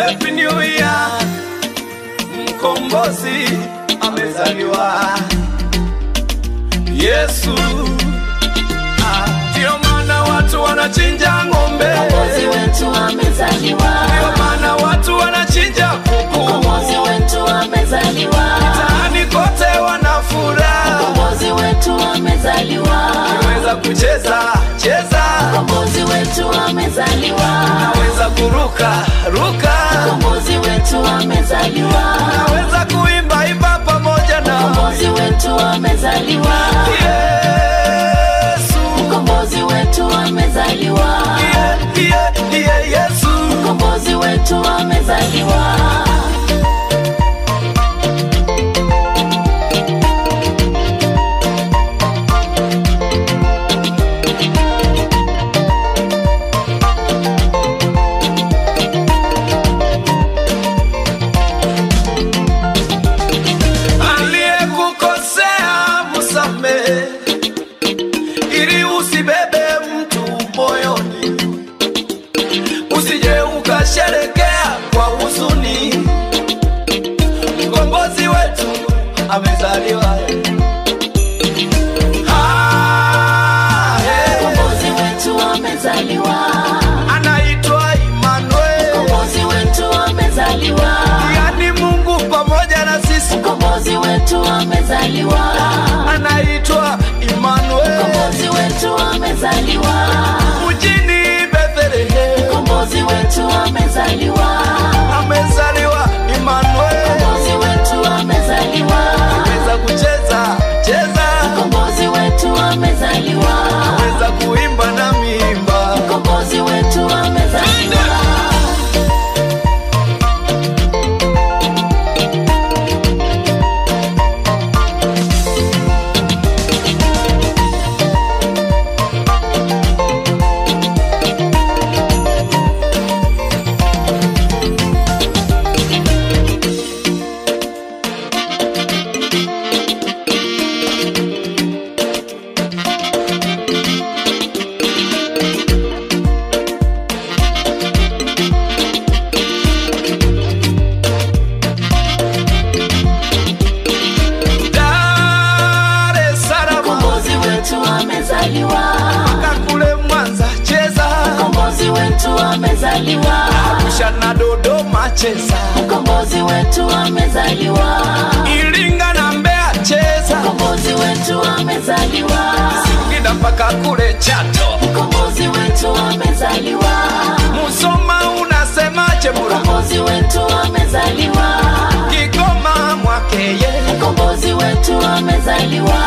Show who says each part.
Speaker 1: Happy New Year, mkombozi amezaliwa Yesu. Ah, Ndio maana watu wanachinja ng'ombe,
Speaker 2: Mkombozi wetu amezaliwa.
Speaker 1: ndio maana watu wanachinja kuku,
Speaker 2: Mkombozi wetu amezaliwa.
Speaker 1: mtaani kote wana furaha,
Speaker 2: Mkombozi wetu amezaliwa.
Speaker 1: naweza kucheza cheza,
Speaker 2: Mkombozi wetu amezaliwa.
Speaker 1: naweza kuruka ruka,
Speaker 2: Mkombozi wetu amezaliwa.
Speaker 1: naweza kuimba imba pamoja na
Speaker 2: Mkombozi wetu amezaliwa.
Speaker 1: Yesu.
Speaker 2: Mkombozi wetu amezaliwa.
Speaker 1: Iye, iye, iye, Yesu.
Speaker 2: Mkombozi wetu amezaliwa.
Speaker 1: Aliyekukosea msamehe, ili usibebe mtu moyoni, usije ukasherekea kwa huzuni. Mkombozi wetu amezaliwa. Ah, eh,
Speaker 2: Mkombozi wetu amezaliwa.
Speaker 1: anaitwa Emmanuel,
Speaker 2: Mkombozi wetu amezaliwa.
Speaker 1: yani Mungu pamoja na sisi.
Speaker 2: Mkombozi wetu amezaliwa.
Speaker 1: Anaitwa Emmanuel.
Speaker 2: Mkombozi wetu amezaliwa.
Speaker 1: mjini Bethlehem
Speaker 2: Mkombozi wetu amezaliwa.
Speaker 1: amezaliwa Emmanuel.
Speaker 2: Mkombozi wetu amezaliwa.
Speaker 1: Weza kucheza cheza,
Speaker 2: Mkombozi wetu amezaliwa.
Speaker 1: weza kuimba na miimba.
Speaker 2: Mkombozi wetu amezaliwa.
Speaker 1: Dar es Salaam
Speaker 2: Mkombozi wetu amezaliwa.
Speaker 1: kakule Mwanza cheza,
Speaker 2: Mkombozi wetu amezaliwa.
Speaker 1: Arusha na Dodoma cheza,
Speaker 2: Mkombozi wetu amezaliwa.
Speaker 1: Iringa na Mbeya cheza,
Speaker 2: Mkombozi wetu amezaliwa.
Speaker 1: Singida mpaka kule Chato,
Speaker 2: Mkombozi wetu amezaliwa.
Speaker 1: Musoma unasemaje Mura,
Speaker 2: Mkombozi wetu amezaliwa.
Speaker 1: Kigoma Mwakeye,
Speaker 2: Mkombozi wetu amezaliwa.